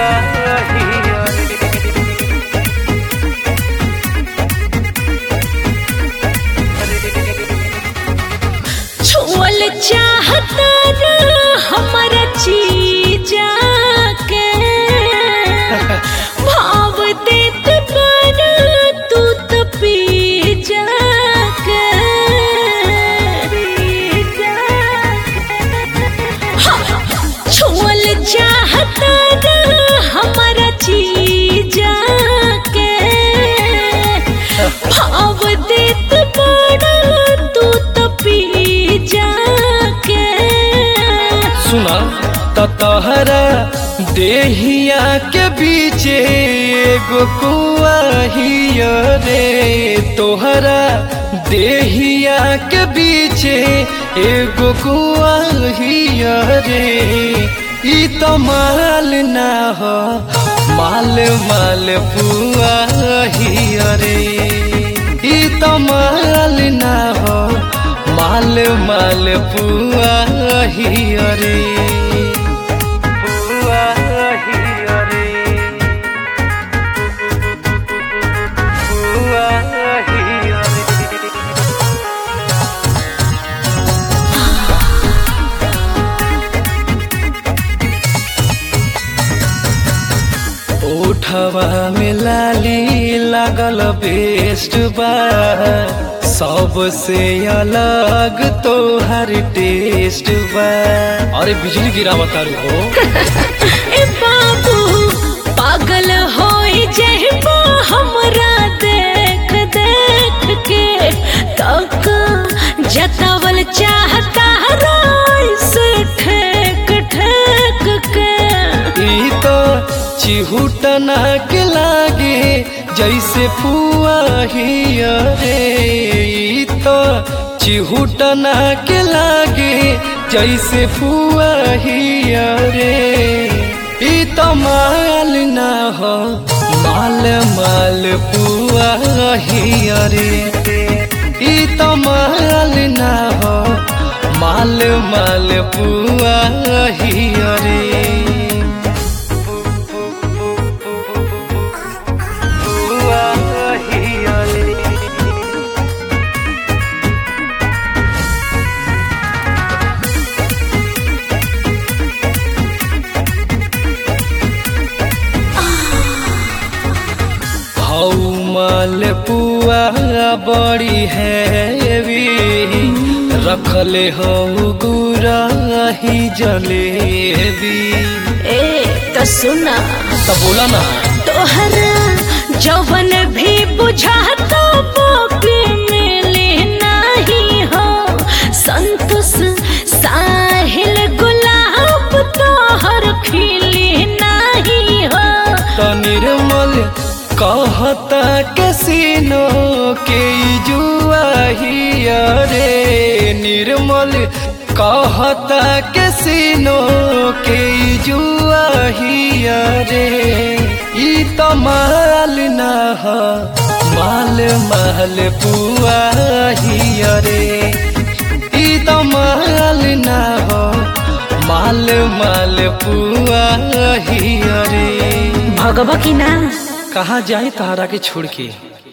छुअल चाहता न हमारा चीजा के भाव देत पर तू तो पी जाके छुअल चाहता न हमारा चीजा के भाव देत बड़ा तू तो पी जाके सुना त तहरा देहिया के बीचे एगो कुआ हिया रे तोहरा देहिया के बीचे एगो कुआ हिया रे ई तो माल ना हो माल माल पुआ हिया रे ई तो माल ना हो माल माल पुआ हिया रे पुआ हिया रे पुआ हिया रे ओठवा में लाली लागल बेस्ट बा सबसे अलग तोहर टेस्ट बा अरे बिजली गिरावत तारू हो ए बाबू पागल होई जहबा हमरा देख देख के तक जतावल चाहता राय से ठेक ठेक के ई तो चिहुटना के लागे जैसे फुआ हिया रे ई तो चिहुटना के लागे जैसे फुआ हिया रे ई तो माल ना हो माल माल पुआ हिया रे ई तो माल ना हो माल माल पुआ हिया रे पुआ हिया रे हौ माल पुआ बड़ी हैवी रखले हौ गुरा ही जलेबी ए तो सुना तब बोला ना तोहरा जवन भी बुझाता बाकी मिले नहीं हो संतोष साहिल गुलाब तोहर खिले नहीं हो तो निर्मल कहता कैसीनो के ई जुआ हिया रे निर्मल कहता कैसीनो के ई जुआ हिया रे ई तो माल ना हो माल माल पुआ हिया रे ई तो माल ना हो माल माल पुआ हिया रे भगवा की ना कहाँ जाए तहरा के छोड़ के